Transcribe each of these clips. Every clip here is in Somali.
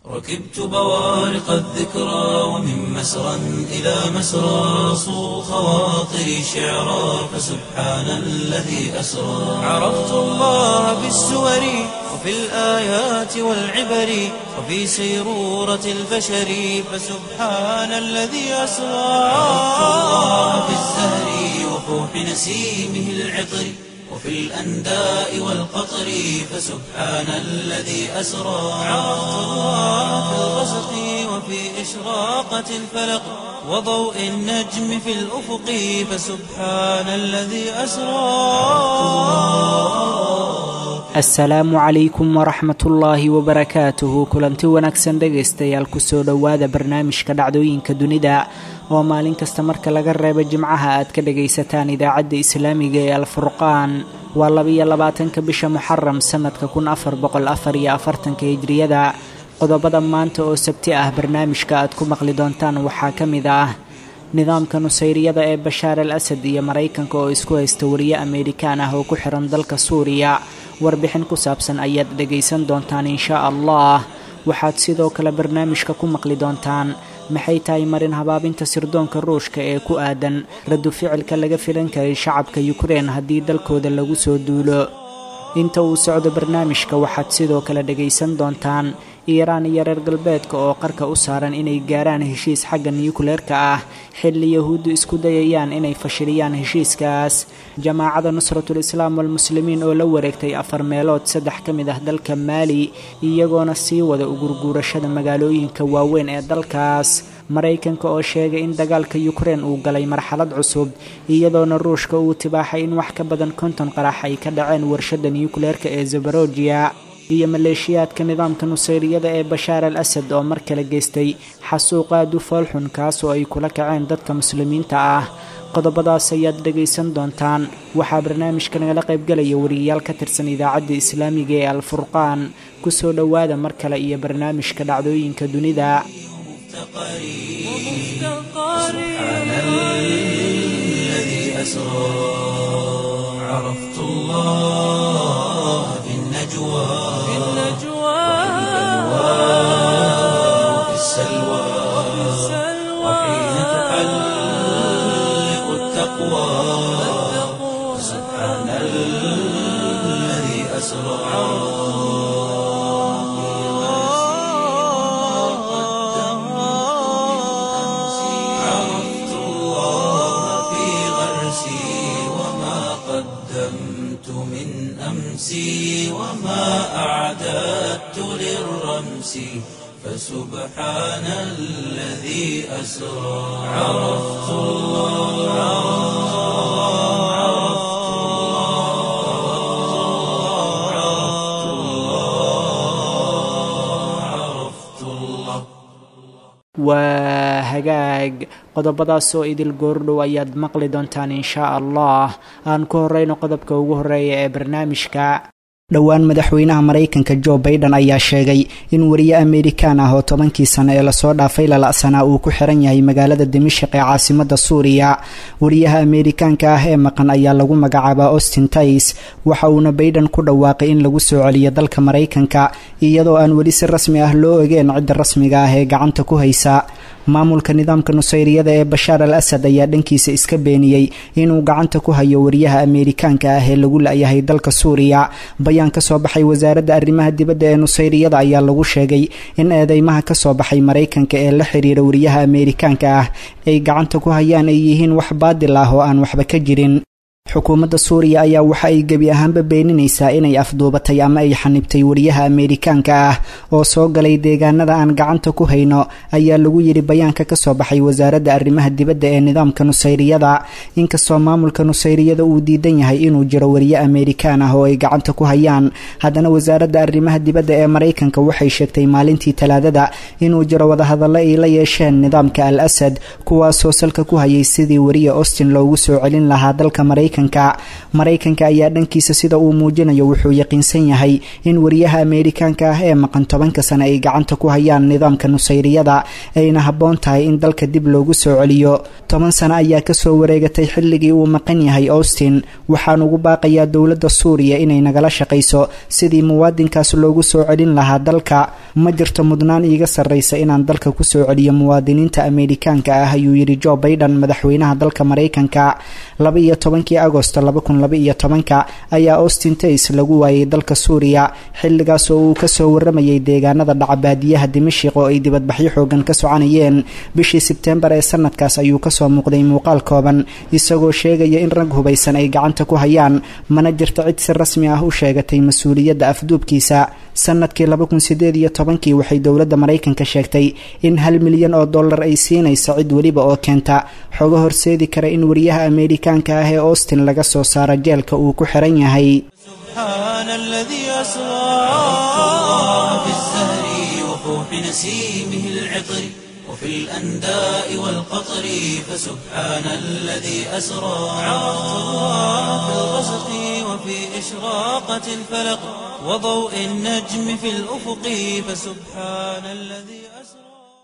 ركبت بوارق الذكرى ومن مسرى إلى مسرى صو خواطري شعرا فسبحان الذي أسرى عرفت الله بالسور وفي الآيات والعبر وفي سيرورة البشر فسبحان الذي أسرى عرفت الله في الزهر وفوح نسيمه العطر وفي الأنداء والقطر فسبحان الذي أسرى عرفت الله في الغسق وفي إشراقة الفلق وضوء النجم في الأفق فسبحان الذي أسرى asalaamu calaykum waraxmatullaahi wabarakaatuhu kulanti wanaagsan dhegaystayaal kusoo dhowaada barnaamijka dhacdooyinka dunida oo maalin kasta marka laga reebo jimcaha aad ka dhagaysataan idaacadda islaamiga ee alfurqaan waa labiyo labaatanka bisha muxaram sanadka kun afar boqol afar iyo afartanka hijriyada qodobada maanta oo sabti ah barnaamijka aad ku maqli doontaan waxaa ka mid ah nidaamka nusayriyada ee bashaar al asad iyo maraykanka oo isku haysta wariye ameerikaan ah oo ku xiran dalka suuriya warbixin ku saabsan ayaad dhegaysan doontaan inshaa allah waxaad sidoo kale barnaamijka ku maqli doontaan maxay tahay marin habaabinta sirdoonka ruushka ee ku aadan radu ficilka laga filan karay shacabka yukrein haddii dalkooda lagu soo duulo inta uu socdo barnaamijka waxaad sidoo kale dhegaysan doontaan iiraan iyo reer galbeedka oo qarka u saaran inay gaaraan heshiis xagga niyukleerka ah xilli yahuuddu isku dayayaan inay fashiliyaan heshiiskaas jamaacada nusratul islaam walmuslimiin oo la wareegtay afar meelood saddex ka mid ah dalka maali iyagoona sii wada ugurguurashada magaalooyinka waaweyn ee dalkaas maraykanka oo sheegay in dagaalka yukrein uu galay marxalad cusub iyadoona ruushka uu tibaaxay in wax ka badan konton qarax ay ka dhaceen warshadda niyukleerka ee zabarojiya iyo maleeshiyaadka nidaamka nusayriyada ee bashaar al asad oo mar kale geystay xasuuq aad u foolxun kaas oo ay kula kaceen dadka muslimiinta ah qodobadaas ayaad dhegaysan doontaan waxaa barnaamijka nagala qaybgalaya wariyayaal ka tirsan idaacadda islaamiga ee alfurqaan kusoo dhowaada mar kale iyo barnaamijka dhacdooyinka dunida سبحان الذي أسرى عرفت الله في النجوى وفي السلوى وحين تحلق التقوى سبحان الذي أسرى عرفت الله في غرسي وما قدمت من أمسي وما أعددت للرمس فسبحان الذي أسرى عرفت الله عرفت الله عرفت الله عرفت الله waa hagaag qodobadaas oo idil goordhow ayaad maqli doontaan inshaa allah aan ku horeyno qodobka ugu horeeya ee barnaamijka dhowaan madaxweynaha maraykanka jo baiden ayaa sheegay in wariye ameerikaan ah oo tobankii sano ee lasoo dhaafay lala'sanaa uu ku xiran yahay magaalada dimashik ee caasimada suuriya wariyaha ameerikaanka ah ee maqan ayaa lagu magacaabaa austin tais waxa uuna baiden ku dhawaaqay in lagu soo celiyo dalka maraykanka iyadoo aan weli si rasmi ah loo ogeen cidda rasmiga ah ee gacanta ku haysa maamulka nidaamka nusayriyada ee bashaar al asad ayaa dhankiisa iska beeniyey inuu gacanta ku hayo wariyaha ameerikaanka ah ee lagu la-yahay dalka suuriya bayaan ka soo baxay wasaaradda arrimaha dibadda ee nusayriyada ayaa lagu sheegay in eedeymaha ka soo baxay maraykanka ee la xiriira wariyaha ameerikaanka ah ay gacanta ku hayaan ay yihiin wax baadil ah oo aan waxba ka jirin xukuumadda suuriya ayaa waxa ay gebi ahaanba beeninaysaa inay afduubatay ama ay xanibtay wariyaha ameerikaanka ah oo soo galay deegaanada aan gacanta ku hayno ayaa lagu yidhi bayaanka kasoo baxay wasaaradda arrimaha dibadda ee nidaamka nusayriyada inkastoo maamulka nusayriyada uu diidan yahay inuu jiro wariye ameerikaan ah oo ay gacanta ku hayaan haddana wasaaradda arrimaha dibadda ee maraykanka waxay sheegtay maalintii talaadada inuu jiro wadahadallo ay la yeesheen nidaamka al asad kuwaasoo salka ku hayay sidii wariye austin loogu soo celin lahaa dalka maraykanka maraykanka maraykanka ayaa dhankiisa sida uu muujinayo wuxuu yaqiinsan yahay in wariyaha ameerikaanka ah ee maqan tobanka sane ay gacanta ku hayaan nidaamka nusayriyada ayna habboon tahay in dalka dib loogu soo celiyo toban sano ayaa kasoo wareegatay xilligii uu maqan yahay austin waxaan ugu baaqayaa dowladda suuriya inay nagala shaqayso sidii muwaadinkaas loogu soo celin lahaa dalka ma jirto mudnaan iiga sarraysa inaan dalka kusoo celiyo muwaadiniinta ameerikaanka ah ayuu yidhi jo baiden madaxweynaha dalka maraykanka laba iyo tobankii agosto laba kun laba iyo tobanka ayaa austin tays lagu waayay dalka suuriya xilligaas oo uu kasoo waramayay deegaanada dhacabaadiyaha dimashiq oo ay dibadbaxyo xoogan ka soconayeen bishii sebteembar ee sanadkaas ayuu kasoo muuqday muuqaal kooban isagoo sheegaya in rag hubaysan ay gacanta ku hayaan mana jirto cid si rasmi ah u sheegatay mas-uuliyadda afduubkiisa sanadkii laba kun sideed iyo tobankii waxay dowladda maraykanka sheegtay in hal milyan oo dollar ay siinayso cid weliba oo keenta xogo horseedi kara in wariyaha ameerikaanka ah ee austin laga soo saaro jeelka uu ku xiran yahay سبحان الذي أسرى في الزهر وفوح نسيمه العطر وفي الأنداء والقطر فسبحان الذي أسرى في الغسق وفي إشراقة الفلق وضوء النجم في الأفق فسبحان الذي أسرى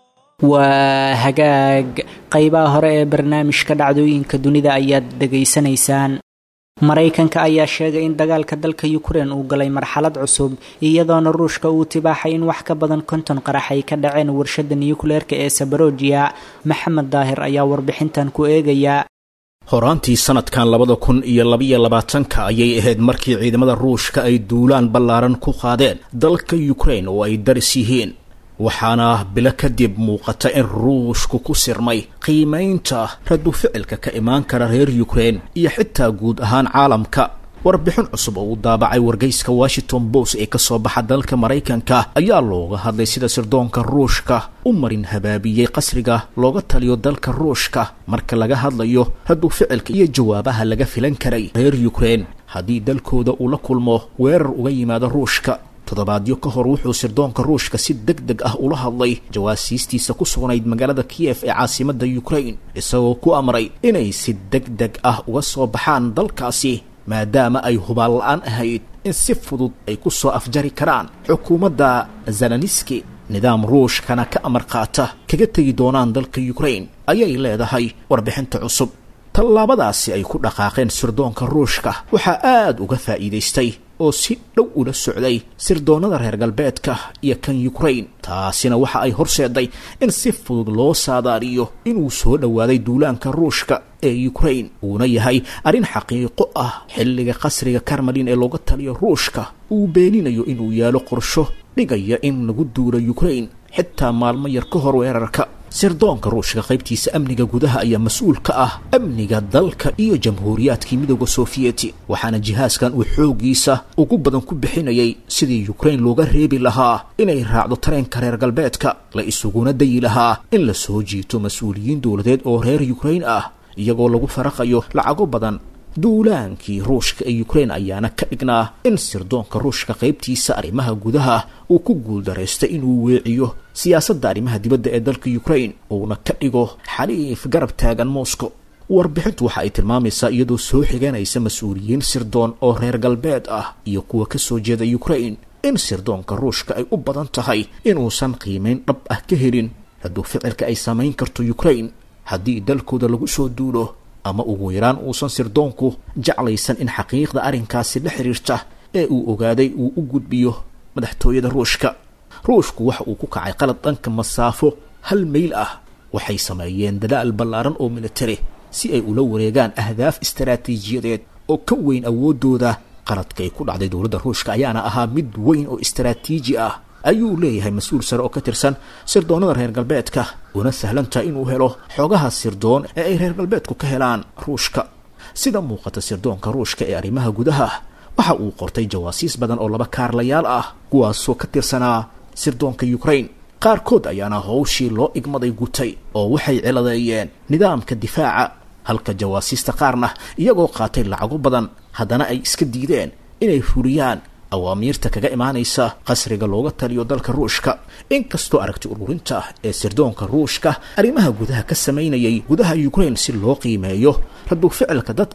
waa hagaag qeybaha hore ee barnaamijka dhacdooyinka dunida ayaad dhegaysanaysaan maraykanka ayaa sheegay in dagaalka dalka ukrein uu galay marxalad cusub iyadoona ruushka uu tibaaxay in wax ka badan konton qarax ay ka dhaceen warshada niyukleerka ee sabarojiya maxamed daahir ayaa warbixintan ku eegaya horaantii sanadkan labada kun iyo labaiyo labaatanka ayay ahayd markii ciidamada ruushka ay duulaan ballaaran ku qaadeen dalka ukrain oo ay daris yihiin waxaana bilo kadib muuqata in ruushku ku sirmay qiimaynta radu ficilka ka imaan kara reer ukrain iyo xitaa guud ahaan caalamka warbixin cusub oo uu daabacay wargeyska washington post ee kasoo baxa dalka maraykanka ayaa looga hadlay sida sirdoonka ruushka u marin habaabiyey qasriga looga taliyo dalka ruushka marka laga hadlayo radu ficilka iyo jawaabaha laga filan karay reer ukrain haddii dalkooda uu la kulmo weerar uga yimaado ruushka toddobaadyo ka hor wuxuu sirdoonka ruushka si deg deg ah ula hadlay jawaasiistiisa ku sugnayd magaalada kiyef ee caasimadda ukrain isagoo ku amray inay si deg deg ah uga soo baxaan dalkaasi maadaama ay hubaan la-aan ahayd in si fudud ay ku soo afjari karaan xukuumadda zelaniski nidaam ruushkana ka amar qaata kaga tegi doonaan dalka ukrain ayay leedahay warbixinta cusub tallaabadaasi ay ku dhaqaaqeen sirdoonka ruushka waxaa aad uga faa'iidaystay oo si dhow ula socday sirdoonnada reer galbeedka iyo kan ukrain taasina waxa ay horseeday in si fudud loo saadaariyo inuu soo dhowaaday duulaanka ruushka ee ukrain uuna yahay arrin xaqiiqo ah xilliga qasriga karmalin ee looga taliyo ruushka uu beeninayo inuu yaalo qorsho dhigaya in lagu duulo ukrain xitaa maalmo yar ka hor weerarka sirdoonka ruushka qaybtiisa amniga gudaha ayaa mas-uul ka ah amniga dalka iyo jamhuuriyaadkii midooda sofiyeeti waxaana jihaaskan uu xooggiisa ugu badan ku bixinayay sidii ukrain looga reebi lahaa inay raacdo tareenka reer galbeedka la isuguna dayi lahaa in la soo jiito mas-uuliyiin dowladeed oo reer ukrain ah iyagoo lagu faraqayo lacago badan duulaankii ruushka ee ukrain ayaana ka dhignaa in sirdoonka ruushka qaybtiisa arrimaha gudaha uu ku guuldaraystay inuu weeciyo siyaasadda arrimaha dibadda ee dalka ukrain uuna ka dhigo xaliif garab taagan moscow warbixintu waxa ay tilmaamaysaa iyadoo soo xiganaysa mas-uuliyiin sirdoon oo reer galbeed ah iyo kuwa ka soo jeeda ukrain in sirdoonka ruushka ay u badan tahay inuusan qiimayn dhab ah ka helin hadduu ficilka ay samayn karto ukrain haddii dalkooda lagu soo duulo ama ugu yaraan uusan sirdoonku jeclaysan in xaqiiqda arrinkaasi la xiriirta ee uu ogaaday uu u gudbiyo madaxtooyada ruushka ruushku waxa uu ku kacay qalad dhanka masaafo hal mayl ah waxay sameeyeen dadaal ballaaran oo militari si ay ula wareegaan ahdaaf istaraatiijiyadeed oo ka weyn awooddooda qaladka ay ku dhacday dowladda ruushka ayaana ahaa mid weyn oo istaraatiiji ah ayuu leeyahay mas-uul sare oo ka tirsan sirdoonnada reer galbeedka una sahlantaha inuu helo xogaha sirdoon ee ay reer galbeedku ka helaan ruushka sida muuqata sirdoonka ruushka ee arrimaha gudaha waxa uu qortay jawaasiis badan oo laba kaarlayaal ah kuwaasoo ka tirsanaa sirdoonka ukrain qaarkood ayaana howshii loo igmaday gutay oo waxay ciladeeyeen nidaamka difaaca halka jawaasiista qaarna iyagoo qaatay lacago badan haddana ay iska diideen inay fuliyaan awaamiirta kaga imaanaysa qasriga looga taliyo dalka ruushka inkastoo aragti ururinta ee sirdoonka ruushka arrimaha gudaha ka samaynayay gudaha ukrain si loo qiimeeyo raduu ficilka dadka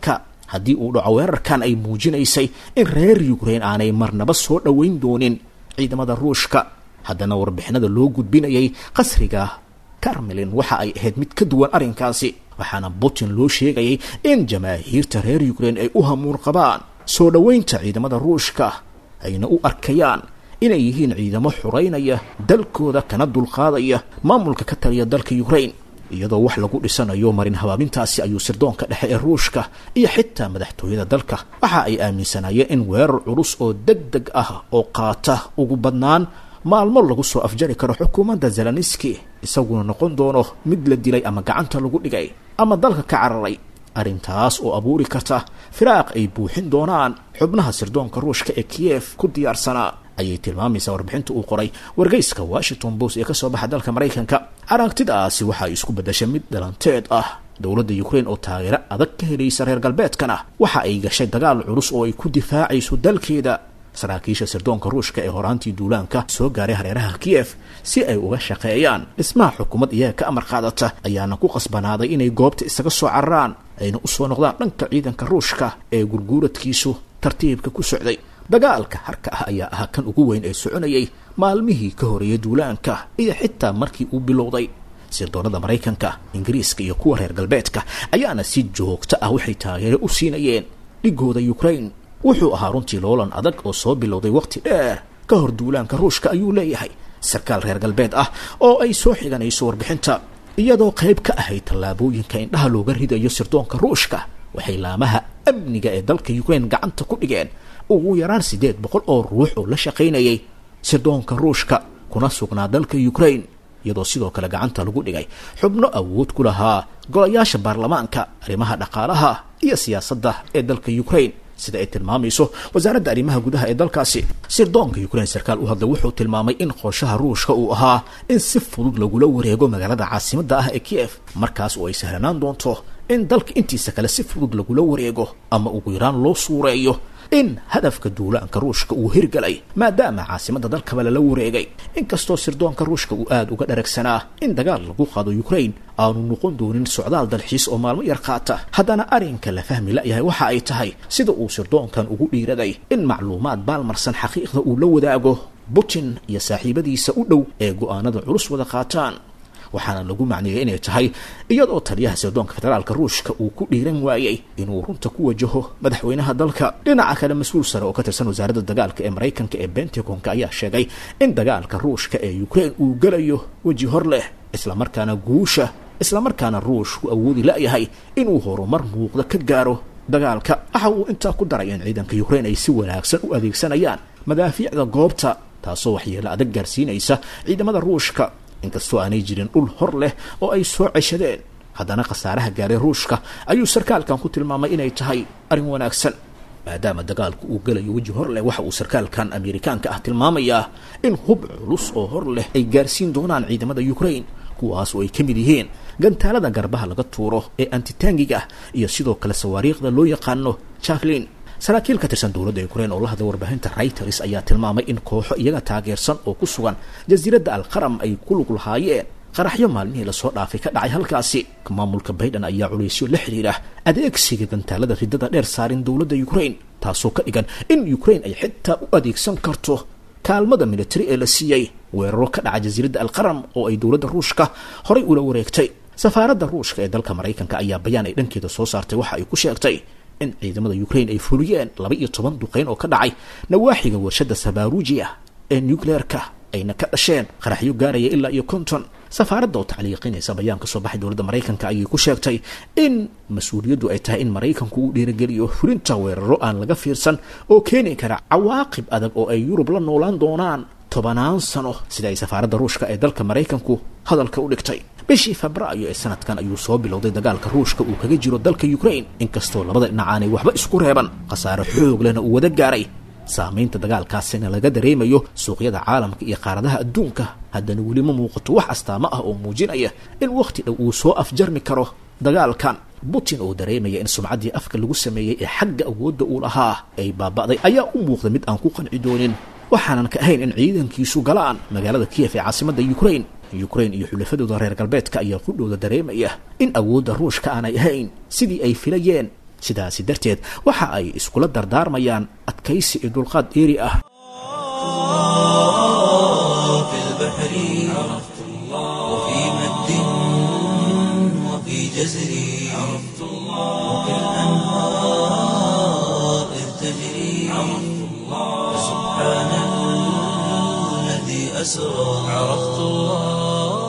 haddii uu dhaco weerarkan ay muujinaysay in reer yukrain aanay marnaba soo dhoweyn doonin ciidamada ruushka haddana warbixinada loo gudbinayay qasriga karmelin waxa ay ahayd mid ka duwan arrinkaasi waxaana putin loo sheegayay in jamaahiirta reer yukrain ay u hamuun qabaan soo dhoweynta ciidamada ruushka ayna u arkayaan inay yihiin ciidamo xuraynaya dalkooda kana dulqaadaya maamulka ka taliya dalka yukrain iyadoo wax lagu dhisanayo marin habaabintaasi ayuu sirdoonka dhexe ee ruushka iyo xitaa madaxtooyada dalka waxa ay aaminsanaayeen in weerar culus oo deg deg ah oo qaata ugu badnaan maalmo lagu soo afjari karo xukuumadda zeleniski isaguna noqon doono mid la dilay ama gacanta lagu dhigay ama dalka ka cararay arrintaas oo abuuri karta firaaq ay buuxin doonaan xubnaha sirdoonka ruushka ee kiyef ku diyaarsanaa ayay tilmaamaysaa warbixinta uu qoray wargeyska washington post ee kasoo baxa dalka maraykanka aragtidaasi waxa ay isku beddashay mid dhalanteed ah dowladda yukrain oo taageero adag ka helaysa reer galbeedkana waxa ay gashay dagaal culus oo ay ku difaacayso dalkeeda saraakiisha sirdoonka ruushka ee horaantii duulaanka soo gaaray hareeraha kiyef si ay uga shaqeeyaan dhismaha xukuumad iyaga ka amar qaadata ayaana ku qasbanaaday inay goobta isaga soo cararaan ayna usoo noqdaan dhanka ciidanka ruushka ee gurguuradkiisu tartiibka ku socday dagaalka harka ah ayaa ahaa kan ugu weyn ee soconayay maalmihii ka horeeyay duulaanka iyo xitaa markii uu bilowday sirdoonada maraykanka ingiriiska iyo kuwa reer galbeedka ayaana si joogto ah waxay taageero u siinayeen dhigooda yukrain wuxuu ahaa runtii loolan adag oo soo bilowday waqti dheer ka hor duulaanka ruushka ayuu leeyahay sarkaal reer galbeed ah oo ay soo xiganayso warbixinta iyadoo qayb ka ahayd tallaabooyinka indhaha looga ridayo sirdoonka ruushka waxay laamaha amniga ee dalka yukrain gacanta ku dhigeen ugu yaraan siddeed boqol oo ruux oo la shaqaynayay sirdoonka ruushka kuna sugnaa dalka yukrain iyadoo sidoo kale gacanta lagu dhigay xubno awood ku lahaa golayaasha baarlamaanka arrimaha dhaqaalaha iyo siyaasadda ee dalka yukrain sida ay tilmaamayso wasaaradda arrimaha gudaha ee dalkaasi sirdoonka yukrain sarkaal u hadlay wuxuu tilmaamay in qorshaha ruushka uu ahaa in si fudud lagula wareego magaalada caasimadda ah ee kiyef markaas oo ay sahlanaan doonto in dalka intiisa kale si fudud lagula wareego ama ugu yaraan loo suureeyo in hadafka duulaanka ruushka uu hirgalay maadaama caasimadda dalkaba lala wareegay inkastoo sirdoonka ruushka uu aada uga dharagsanaa in dagaal lagu qaado yukrain aanu noqon doonin socdaal dalxiis oo maalmo yar qaata haddana arrinka la fahmi la'yahay waxa ay tahay sida uu sirdoonkan ugu dhiiraday in macluumaad baalmarsan xaqiiqda uu la wadaago putin iyo saaxiibadiisa u dhow ee go'aanada culus wada qaataan waxaana lagu macneeyay inay tahay iyadoo taliyaha sirdoonka federaalka ruushka uu ku dhiiran waayey inuu runta ku wajaho madaxweynaha dalka dhinaca kale mas-uul sare oo ka tirsan wasaaradda dagaalka ee maraykanka ee bentagonka ayaa sheegay in dagaalka ruushka ee ukrain uu gelayo weji hor leh islamarkaana guusha islamarkaana ruushku awoodi la'yahay inuu horumar muuqda ka gaaro dagaalka waxa uu intaa ku daray in ciidanka ukrain ay si wanaagsan u adeegsanayaan madaafiicda goobta taasoo waxyeelo adag gaarsiinaysa ciidamada ruushka inkastoo aanay jirin dhul hor leh oo ay soo ceshadeen haddana khasaaraha gaaray ruushka ayuu sarkaalkan ku tilmaamay inay tahay arrin wanaagsan maadaama dagaalku uu gelayo weji hor leh waxa uu sarkaalkan amerikaanka ah tilmaamayaa in hub culus oo hor leh ay gaarsiin doonaan ciidamada ukrain kuwaas oo ay ka mid yihiin gantaalada garbaha laga tuuro ee antitaangiga iyo sidoo kale sawaariikhda loo yaqaano jacklin saraakiil ka tirsan dowladda ukrain oo la hadla warbaahinta reuters ayaa tilmaamay in kooxo iyaga taageersan oo ku sugan jasiiradda alqaram ay ku lug lahaayeen qaraxyo maalmihii lasoo dhaafay ka dhacay halkaasi maamulka baydhan ayaa culaysyo la xidhiira adeegsiga gantaalada ridada dheer saarin dowladda ukrain taasoo ka dhigan in ukrain ay xitaa u adeegsan karto kaalmada militari ee la siiyey weeraro ka dhaca jasiiradda alqaram oo ay dowladda ruushka horay ula wareegtay safaaradda ruushka ee dalka maraykanka ayaa bayaan ay dhankeeda soo saartay waxa ay ku sheegtay in ciidamada ukrain ay fuliyeen laba iyo toban duqeyn oo ka dhacay nawaaxiga warshadda sabarujiya ee nucleerka ayna ka dhasheen qaraxyo gaaraya ilaa iyo konton safaaradda oo tacliiqinaysa bayaan ka soo baxay dowladda maraykanka ayay ku sheegtay in mas-uuliyaddu ay tahay in maraykanku uu dhiirageliyo fulinta weeraro aan laga fiirsan oo keeni kara cawaaqib adag oo ay yurub la noolaan doonaan tobanaan sano sida ay safaaradda ruushka ee dalka maraykanku hadalka u dhigtay bishii febraayo ee sanadkan ayuu soo bilowday dagaalka ruushka uu kaga jiro dalka ukrain inkastoo labada dhinac aanay waxba isku reeban khasaare xoog lehna uu wada gaaray saamaynta dagaalkaasina laga dareemayo suuqyada caalamka iyo qaaradaha adduunka haddana weli ma muuqato wax astaamo ah oo muujinaya in wakhti dhow uu soo afjarmi karo dagaalkan putin oo dareemaya in sumcaddii afka lagu sameeyey ee xagga awoodda uu lahaa ay baaba'day ayaa u muuqda mid aan ku qanci doonin waxaanan ka ahayn in ciidankiisu galaan magaalada kiyef ee caasimadda ukrain ukrain iyo xulafadooda reer galbeedka ayaa qudhooda dareemaya in awoodda ruushka aanay ahayn sidii ay filayeen sidaasi darteed waxa ay iskula dardaarmayaan adkaysi iyo dulqaad dheeri ah في البحر عرفت الله وفي مد وفي جزر عرفت الله وفي الأنهار إذ تجري عرفت الله فسبحان الذي أسرى عرفت الله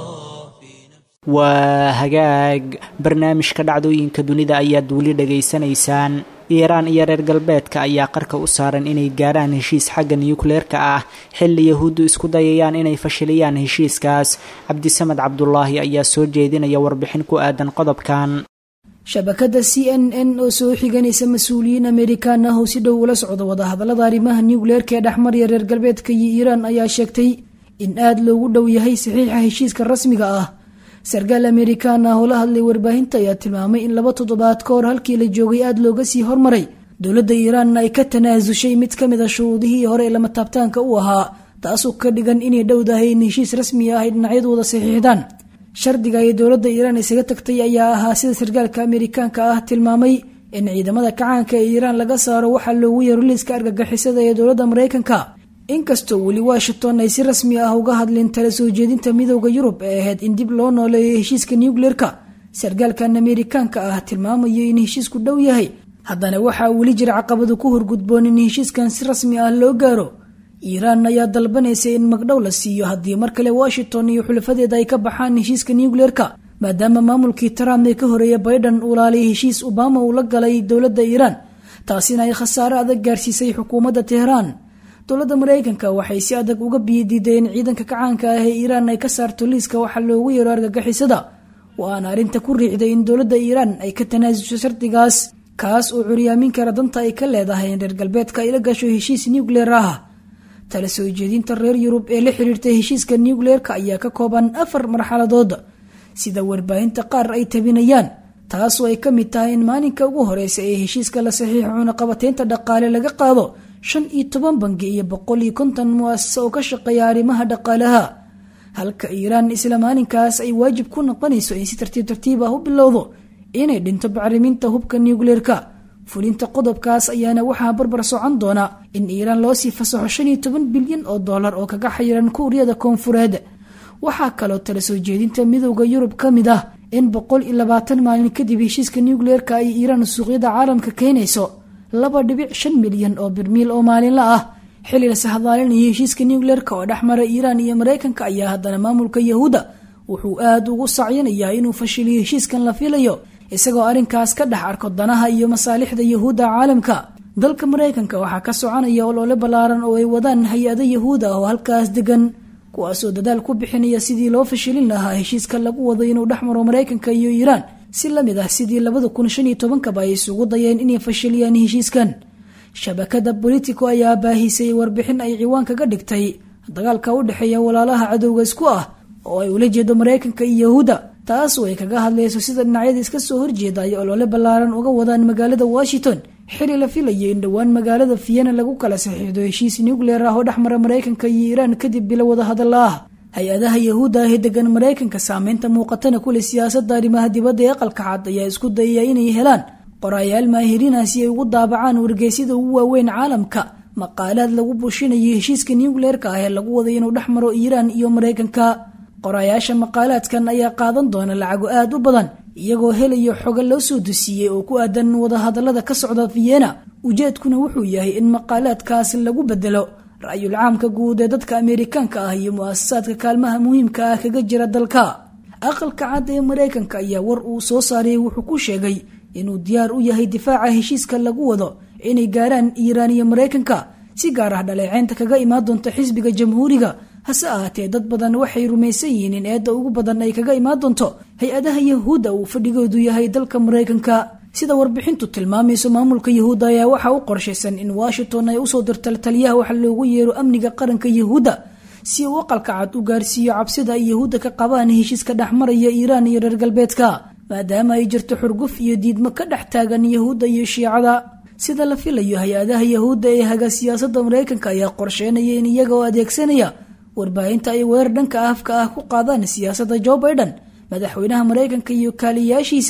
في نفسي waa hagaag barnaamijka dhacdooyinka dunida ayaad weli dhegaysanaysaan iiraan iyo reer galbeedka ayaa qarka u saaran inay gaarhaan heshiis xagga niyukleerka ah xilli yahuuddu isku dayayaan inay fashiliyaan heshiiskaas cabdisamed cabdulaahi ayaa soo jeedinaya warbixin ku aadan qodobkan shabakada c n n oo soo xiganaysa mas-uuliyiin amerikaan ah oo si dhow ula socda wadahadalada arrimaha nucleerka ee dhexmarya reer galbeedka iyo iiraan ayaa sheegtay in aada loogu dhow yahay saxiixa heshiiska rasmiga ah sarkaal amerikaan ah oo la hadlay warbaahinta ayaa tilmaamay in laba toddobaad ka hor halkii la joogay aada looga sii hormaray dowladda iiraanna ay ka tanaasushay mid ka mid a shuruudihii hore ee lama taabtaanka u ahaa taasoo ka dhigan inay dhowdahay in heshiis rasmi ah ay dhinacyadooda saxiixdaan shardiga ay dowladda iiraan isaga tagtay ayaa ahaa sida sarkaalka amerikaanka ah tilmaamay in ciidamada kacaanka ee iiraan laga saaro waxaa loogu yeero liiska argagixisada ee dowladda maraykanka inkastoo weli washington ay si rasmi ah uga hadleen tala soo jeedinta midooda yurub ee ahayd in dib loo nooleeyo heshiiska nucleerka sarkaalkan amerikaanka ah tilmaamayo in heshiisku dhow yahay haddana waxaa weli jira caqabadu ku horgudboon in heshiiskan si rasmi ah loo gaaro iiraan ayaa dalbanaysa in magdhow la siiyo haddii mar kale washington iyo xulafadeeda ay ka baxaan heshiiska nucleerka maadaama maamulkii trump ee ka horeeya baydhan uu laalay heshiis obama uu la galay dowladda iiraan taasina ay khasaare adag gaarsiisay xukuumadda teheraan dowladda maraykanka waxay si adag uga biyadiideen ciidanka kacaanka ah ee iiraan ay ka saarto liiska waxaa loogu yeero argagixisada waana arrinta ku riixday in dowladda iiraan ay ka tanaasusho shardigaas kaas oo curyaamin kara danta ay ka leedahay in reer galbeedka ay la gasho heshiis nucleer ah tala soo jeedinta reer yurub ee la xiriirta heshiiska nucleerka ayaa ka kooban afar marxaladood sida warbaahinta qaar ay tabinayaan taasoo ay ka mid tahay in maalinka ugu horeysa ee heshiiska la saxiixo cunaqabateynta dhaqaale laga qaado shan iyo toban bangi iyo boqol iyo konton muasasa oo ka shaqeeya arrimaha dhaqaalaha halka iiraan isla maalinkaas ay waajib ku noqonayso in si tartiib tartiib ah u bilowdo inay dhinto bacriminta hubka nucleerka fulinta qodobkaas ayaana waxaa barbar socon doona in iiraan loo sii fasaxo shan iyo toban bilyan oo dollar oo kaga xayiran kuuriyada koonfureed waxaa kaloo tala soo jeedinta midooda yurub ka mid ah in boqol iyo labaatan maalin kadib heshiiska nucleerka ay iiraan suuqyada caalamka keenayso laba dhibic shan milyan oo birmiil oo maalinla ah xilli la sahdaalinaya heshiiska nucleerka oo dhexmara iiraan iyo maraykanka ayaa haddana maamulka yahuudda wuxuu aada ugu sacyinayaa inuu fashiliyo heshiiskan la filayo isagoo arrinkaas ka dhex arko danaha iyo masaalixda yahuudda caalamka dalka maraykanka waxaa ka soconaya oloole ballaaran oo ay wadaan hay-ado yahuud ah oo halkaas degan kuwaasoo dadaal ku bixinaya sidii loo fashilin lahaa heshiiska lagu wado inuu dhexmaro maraykanka iyo iiraan si lamid ah sidii labada kun shan iyo tobankaba ay isugu dayeen inay fashiliyaan heshiiskan shabakada bolitico ayaa baahisay warbixin ay ciwaan kaga dhigtay dagaalka u dhexeeya walaalaha cadowga isku ah oo ay ula jeedo maraykanka iyo yahuudda taasoo ay kaga hadlayso sida dhinacyada iska soo horjeeda ay oloole ballaaran uga wadaan magaalada washington xili la filayo in dhowaan magaalada vienna lagu kala saxiixdo heshiis nucleer ah oo dhexmara maraykanka iyo iiraan kadib bilo wada hadalla ah hay-adaha yahuudda ah ee degan maraykanka saameynta muuqatana kule siyaasadda arrimaha dibadda ee aqalka cad ayaa isku dayaya inay helaan qoraayaal maahiriina si ay ugu daabacaan wargeysyada ugu waaweyn caalamka maqaalaad lagu bushinayo heshiiska nucleerka ah ee lagu waday inuu dhex maro iiraan iyo maraykanka qoraayaasha maqaalaadkan ayaa qaadan doona lacago aada u badan iyagoo helayo xoga loo soo dusiiyey oo ku aadan wadahadallada ka socda vienna ujeedkuna wuxuu yahay in maqaalaadkaas lagu bedelo ra-yul caamka guud ee dadka ameerikaanka ah iyo mu-asasaadka kaalmaha muhiimka ah kaga jira dalka aqalka cad ee maraykanka ayaa war uu soo saarayay wuxuu ku sheegay inuu diyaar u yahay difaaca heshiiska lagu wado inay gaaraan iiraan iyo maraykanka si gaar ah dhaleeceynta kaga imaan doonta xisbiga jamhuuriga hase ahaatee dad badan waxay rumaysan yihiin in eedda ugu badan ay kaga imaan doonto hay-adaha yahuudda uu fadhigoodu yahay dalka maraykanka sida warbixintu tilmaamayso maamulka yahuudda ayaa waxaa u qorshaysan in washington ay usoo dirto taliyaha waxa loogu yeero amniga qaranka yahuudda si uu aqalka cad u gaarsiiyo cabsida ay yahuudda ka qabaan heshiiska dhexmaraya iiraan iyo reer galbeedka maadaama ay jirto xurguf iyo diidmo ka dhex taagan yahuudda iyo shiicada sida la filayo hay-adaha yahuudda ee haga siyaasadda maraykanka ayaa qorsheynaya in iyaga oo adeegsanaya warbaahinta ay weerar dhanka afka ah ku qaadaan siyaasadda jo biden madaxweynaha maraykanka iyo kaaliyaashiisa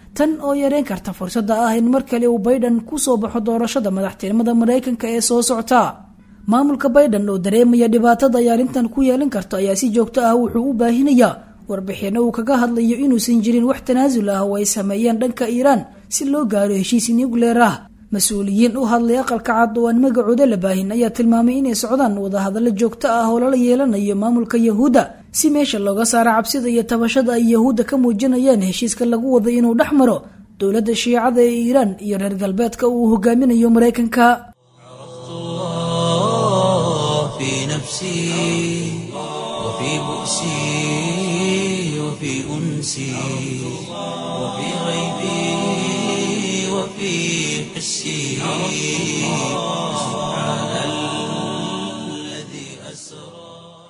tan oo yareyn karta fursadda ah in mar kale uu bayden ku soo baxo doorashada madaxtinimada maraykanka ee soo socta maamulka bayden oo dareemaya dhibaatada ay arrintan ku yeelan karto ayaa si joogto ah wuxuu u baahinayaa warbixinno uu kaga hadlayo inuusan jirin wax tanaasul ah oo ay sameeyeen dhanka iiraan si loo gaaro heshiis nucleer ah mas-uuliyiin u hadlay aqalka cad oo aan magacooda la baahin ayaa tilmaamay inay socdaan wadahadallo joogto ah oo lala yeelanayo maamulka yahuudda si meesha looga saaro cabsida iyo tabashada ay yahuudda ka muujinayaan heshiiska lagu wado inuu dhex maro dowladda shiicada ee iiraan iyo reer galbeedka uu hogaaminayo maraykanka في نفسي وفي بؤسي وفي أنسي وفي غيبي وفي حسي سبحان الذي أسرى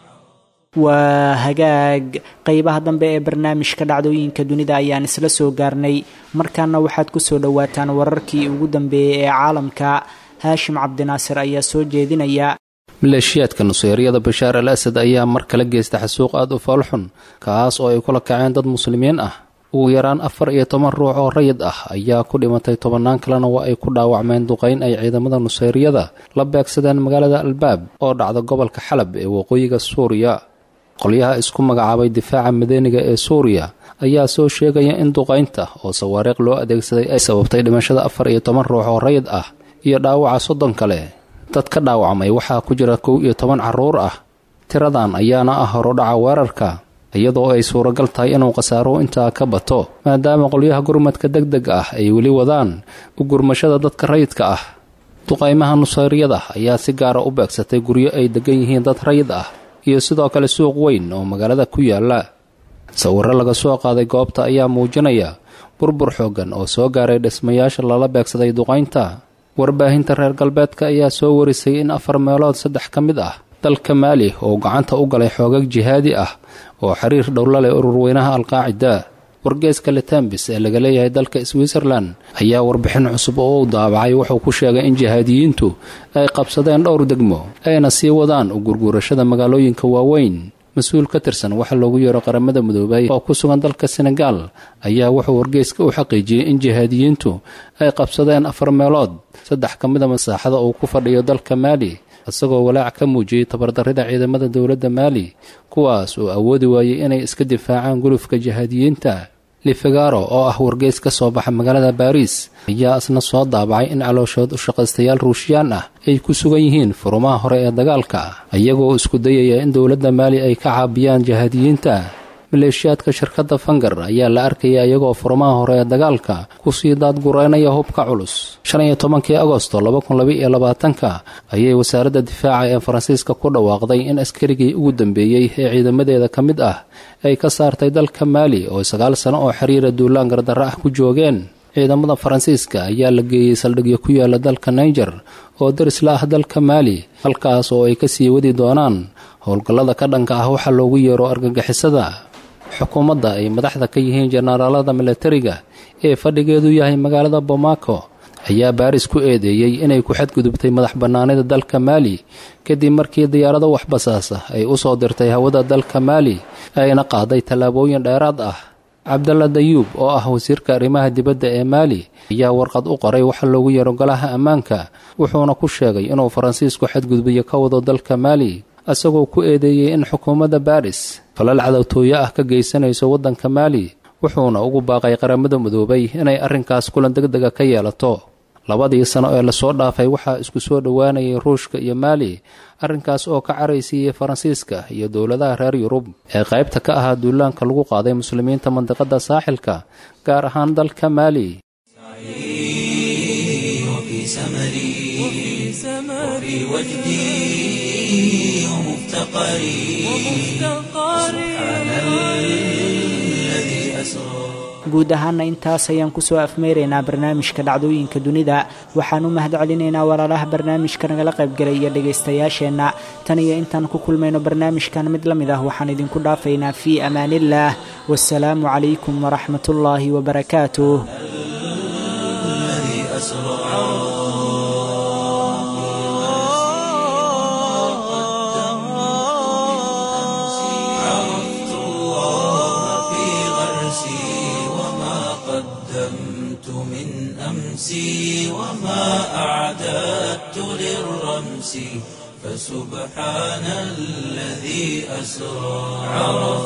waa hagaag qeybaha dambe ee barnaamijka dhacdooyinka dunida ayaan isla soo gaarnay markaana waxaad ku soo dhowaataan wararkii ugu dambeeyey ee caalamka haashim cabdinaasir ayaa soo jeedinaya maleeshiyaadka nuseyriyada bashaar al asad ayaa mar kale geysta xasuuq aad u foolxun kaas oo ay kula kaceen dad muslimiin ah ugu yaraan afar iyo toban ruux oo rayid ah ayaa ku dhimatay tobannaan kalena waa ay ku dhaawacmeen duqayn ay ciidamada nuseyriyada la beegsadeen magaalada albaab oo dhacda gobolka xalab ee waqooyiga suuriya qolyaha isku magacaabay difaaca madaniga ee suuriya ayaa soo sheegaya in duqaynta oo sawaariiq loo adeegsaday ay sababtay dhimashada afar iyo toban ruux oo rayid ah iyo dhaawaca soddon kale dad ka dhaawacmay waxaa ku jira kow iyo toban carruur ah tiradan ayaana ah horudhaca weerarka iyadoo ay suuragal tahay inuu khasaaro intaa ka bato maadaama qolyaha gurmadka deg deg ah ay weli wadaan u gurmashada dadka rayidka ah duqaymaha nusayriyada ayaa si gaara u beegsatay guryo ay degan yihiin dad rayid ah iyo sidoo kale suuq weyn oo magaalada ku yaala sawirro laga soo qaaday goobta ayaa muujinaya burbur xooggan oo soo gaaray dhismayaasha lala beegsaday duqaynta warbaahinta reer galbeedka ayaa soo warisay in afar meelood saddex ka mid ah dalka maali oo gacanta u galay xoogag jihaadi ah oo xiriir dhowla leh ururweynaha alqaacida wargeeska letambis ee laga leeyahay dalka switzerlan ayaa warbixin cusub oo u daabacay wuxuu ku sheegay in jihaadiyiintu ay qabsadeen dhowr degmo ayna sii wadaan u gurguurashada magaalooyinka waaweyn mas-uul ka tirsan waxa loogu yeero qaramada midoobay oo ku sugan dalka senegaal ayaa wuxuu wargeyska u xaqiijiyey in jihaadiyiintu ay qabsadeen afar meelood saddex ka mida masaaxada uu ku fadhiyo dalka maali isagoo walaac ka muujiyey tabardarrida ciidamada dowladda maali kuwaas oo awoodi waayey inay iska difaacaan gulufka jihaadiyiinta lifegaro oo ah wargeys ka soo baxa magaalada baariis ayaa isna soo daabacay in calooshood u shaqaystayaal ruushiyaan ah ay ku sugan yihiin furumaha hore ee dagaalka iyagoo isku dayaya in dowladda maali ay ka caabiyaan jihaadiyiinta maleeshiyaadka shirkadda fangar ayaa la arkaya iyagoo furumaha hore ee dagaalka kusii daadgureynaya hubka culus shan iyo tobankii agosto laba kun laba iyo labaatanka ayay wasaaradda difaaca ee faransiiska ku dhawaaqday in askarigii ugu dambeeyey ee ciidamadeeda ka mid ah ay ka saartay dalka maali oo sagaal sano oo xiriira duulaan gardarro ah ku joogeen ciidamada faransiiska ayaa la geeyey saldhigyo ku yaala dalka naiger oo daris la ah dalka maali halkaas oo ay kasii wadi doonaan howlgallada ka dhanka ah waxaa loogu yeero argagixisada xukuumadda ay madaxda ka yihiin jenaraalada milatariga ee fadhigeedu yahay magaalada bomaako ayaa baaris ku eedeeyey inay ku xadgudubtay madax bannaanida dalka maali kadib markii diyaarado waxbasaasa ay u soo dirtay hawada dalka maali ayna qaaday tallaabooyin dheeraad ah cabdalla dayuub oo ah wasiirka arrimaha dibadda ee maali ayaa warqad u qoray waxa loogu yeero golaha ammaanka wuxuuna ku sheegay inuu faransiisku xadgudbiyo ka wado dalka maali isagoo ku eedeeyey in xukuumadda baris falal cadowtooyo ah ka geysanayso waddanka maali wuxuuna ugu baaqay qaramada midoobay inay arrinkaas kulan deg dega ka yeelato labadii sano ee lasoo dhaafay waxaa isku soo dhowaanayay ruushka iyo maali arrinkaas oo ka caraysiiyey faransiiska iyo dowladaha reer yurub ee qaybta ka ahaa duulaanka lagu qaaday muslimiinta mandiqada saaxilka gaar ahaan dalka maali وفي سمري وفي وجدي ومفتقري سبحان الذي أسرى guud ahaana intaas ayaan kusoo afmeyraynaa barnaamijka dhacdooyinka dunida waxaan u mahad celinaynaa walaalaha barnaamijka nagala qaybgelaya dhegaystayaasheenna tan iyo intaan ku kulmayno barnaamijkan mid la mid ah waxaan idinku dhaafaynaa fii amaaniillaah wasalaamu calaykum waraxmatullaahi wabarakaatuh الذي أسرى عرفت الله في غرسي وما قدمت أمسي وما أعددت للرمس فسبحان الذي أسرى عرفت